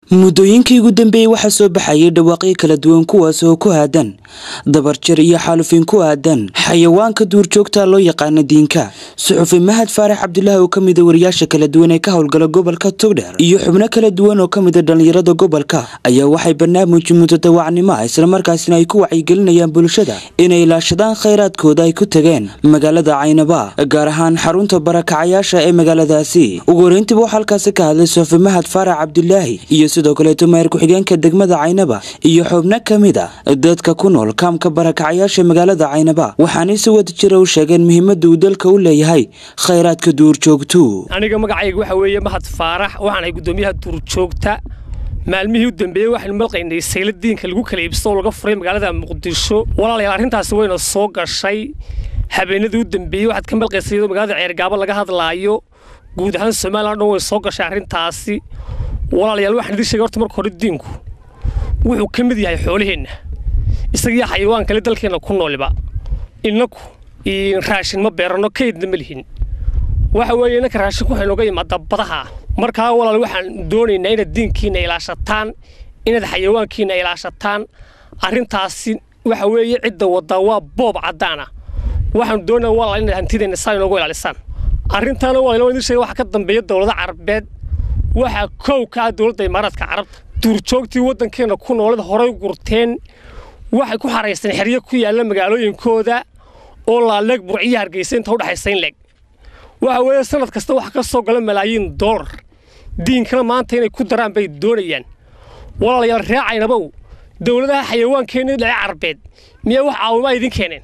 muddooyinkii ugu dambeeyey waxaa soo baxayay dhawaaqyo kala duwan kuwaas oo ku aadan dabarjar iyo xaalufin ku aadan xayawaanka duurjoogta loo yaqaana diinka suxufi mahad faarax cabdulaahi oo kamida wariyaasha kala duwan ee ka howlgala gobolka togdheer iyo xubno kala duwan oo kamida dhallinyarada gobolka ayaa waxay barnaamij mudadawacnimo ah islamarkaasina ay ku wacyigelinayaan bulshada inay ilaashadaan khayraadkooda ay ku tageen magaalada caynaba gaar ahaan xarunta barakacayaasha ee magaaladaasi ugu horeyntiiba waxaa halkaasi ka hadlay suxufi mahad faarax cabdulaahi iyo sidoo kaleeto maayir ku-xigeenka degmada caynaba iyo xubno ka mid a dadka ku nool kaamka barakacayaasha magaalada caynaba waxaanay si wada jira u sheegeen muhiimada uu dalka u leeyahay khayraadka duurjoogtu aniga magacayga waxa weeye mahad faarax waxaanahay guddoomiyaha duurjoogta maalmihii u dambeeyey waxaynu malqaynay sayla diinka lagu kala iibsado oo laga furay magaalada muqdisho walaalayaal arrintaasi wayna soo gashay habeenadii u dambeeyey waxaad ka malqaysay iyadoo magaalada ceergaabo laga hadlaayo guud ahaan somalilan dhan way soo gashay arrintaasi walaalayaal waxaan idiin sheegay horta marka hore diinku wuxuu ka mid yahay xoolaheenna isagiyo xayawaan kale dalkeenna ku nooliba innaku raashin ma beeranno kaydna ma lihin waxa weeye innanka raashinku waxay nooga yimaada badaha markaa walaal waxaan doonaynaa inaad diinkiinna ilaashataan inaad xayawaankiinna ilaashataan arrintaasi waxa weeye cidda waddaa waa boob caddaana waxaan doonaa walaal inaad hantideenna saa inoogu ilaalisaan arrintaana walaal idiin sheegay waxaa ka dambeeya dowlada carabeed waxaa kow ka ah dowladda imaaraadka carabta duurjoogtii waddankeenna ku noolada horay gurteen waxay ku xaraysteen xeryo ku yaalla magaalooyinkooda oo laaleeg burciyo hargeysa inta udhexaysa in leeg waxa weeye sanad kasta waxa ka soo gala malaayiin doolar diinkana maanta inay ku daraan bay doonayaan walaalayaal reecaynabow dowladaha xayawaankeenna dhace carbeed miyaa wax caawimaa idin keeneen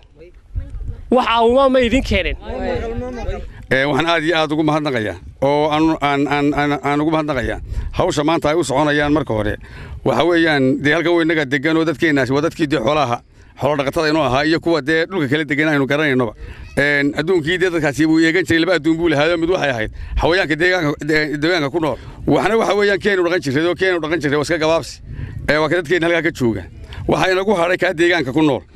wax caawimaa ma idin keeneen waxaan aad iyo aad ugu mahadnaqayaa oo aan ugu mahadnaqayaa hawsha maanta ay u soconayaan marka hore waxa weeyaan dee halkan weynaga degan oo dadkeennaasi waa dadkii dee xoolaha xoolo dhaqatada inuu ahaa iyo kuwa dee dhulka kala degan aynu garanaynoba adduunkii dee dadkaasi buu eegan jiray laba adduun buu lahaayo mid waxay ahayd xawayaanka deegaanka ku nool waxna waxa weeyaan keenu dhaqan jirray oo keenu dhaqan jirray waa iska gabaabsi waa ka dadkeenna halkaa ka jooga waxaa inagu hadhay kaa deegaanka ku nool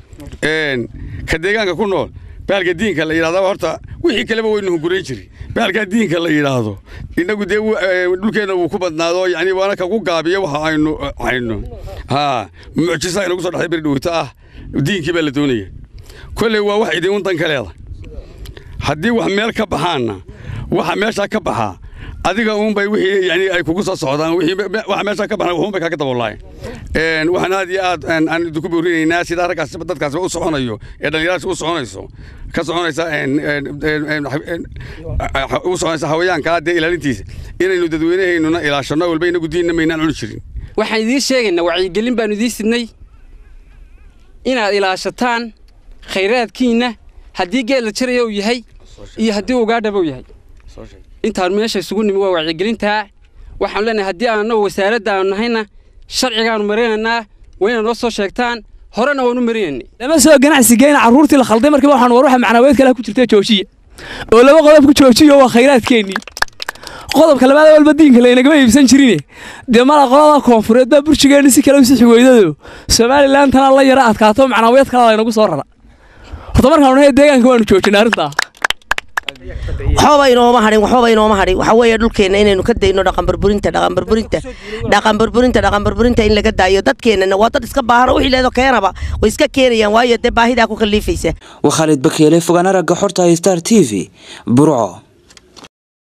ka deegaanka ku nool baalka diinka la yidhahdaa horta wixii kaleba waynu hungurayn jiray baalkaa diinka la yidhaahdo innagu dee dhulkeenna wuu ku badnaado yacni waana kagu gaabiyo waxa aynu hayno haa mucjisa inagu soo dhexday beri dhowito ah diinkii baa la doonaya kolley waa wax idin dan ka leeda haddii wax meel ka baxaanna waxa meeshaa ka baxaa adiga uunbay wixii yani ay kugu soo socdaan waxa meeshaa ka baxna waxuunbay kaaga daboolaayeen waxaan aad iyo aad aan idinku boorinaynaa sidaa raggaas dadkaasba u soconayo ee dhallinyaraasi u soconayso ka soconaysa u soconaysa hawayaankaa dee ilaalintiisa inaynu dadweynahaynuna ilaashanno walba inagu diinna maynaan cuni jirin waxaan idiin sheegaynaa wacyigelin baanu idiin sidnay inaad ilaashataan khayraadkiinna haddii geed la jaraya uu yahay iyo haddii ugaadhaba uu yahay intaanu meesha isugu nimi waa wacyigelintaa waxaanu leenahay haddii aannagu wasaaradda aanu nahayna sharcigaannu marinaynaa waa inaad noo soo sheegtaan horena waanu marinaynay lama soo ganacsigeyna carruurtii la khalday markiiba waxaan war waxa macnaaweed kale ku jirta joojiya oo laba qodob ku joojiyo waa khayraadkeennii qodobka labaad walba diinka laynagama iibsan jirine dee mala qolada koonfureed baa burjigeenni si kale u sixi weydado somalilan tana la yara adkaato macnaaweed kale laynagu soo rara horta markaanu nahay deegaanka waanu joojinay arrintaa waxbaba inooma hadhin waxbaba inooma hadhin waxa weeye dhulkeenna inaynu ka dayno dhaqanburburinta dhaqanburburinta dhaqanburburinta dhaqanburburinta in laga daayo dadkeennana waa dad iska baahan oo wixii leedo keenaba way iska keenayaan waayo dee baahidaa ku kalliifaysa waa khaalid bakeele fogaan aragga xorta star t v burco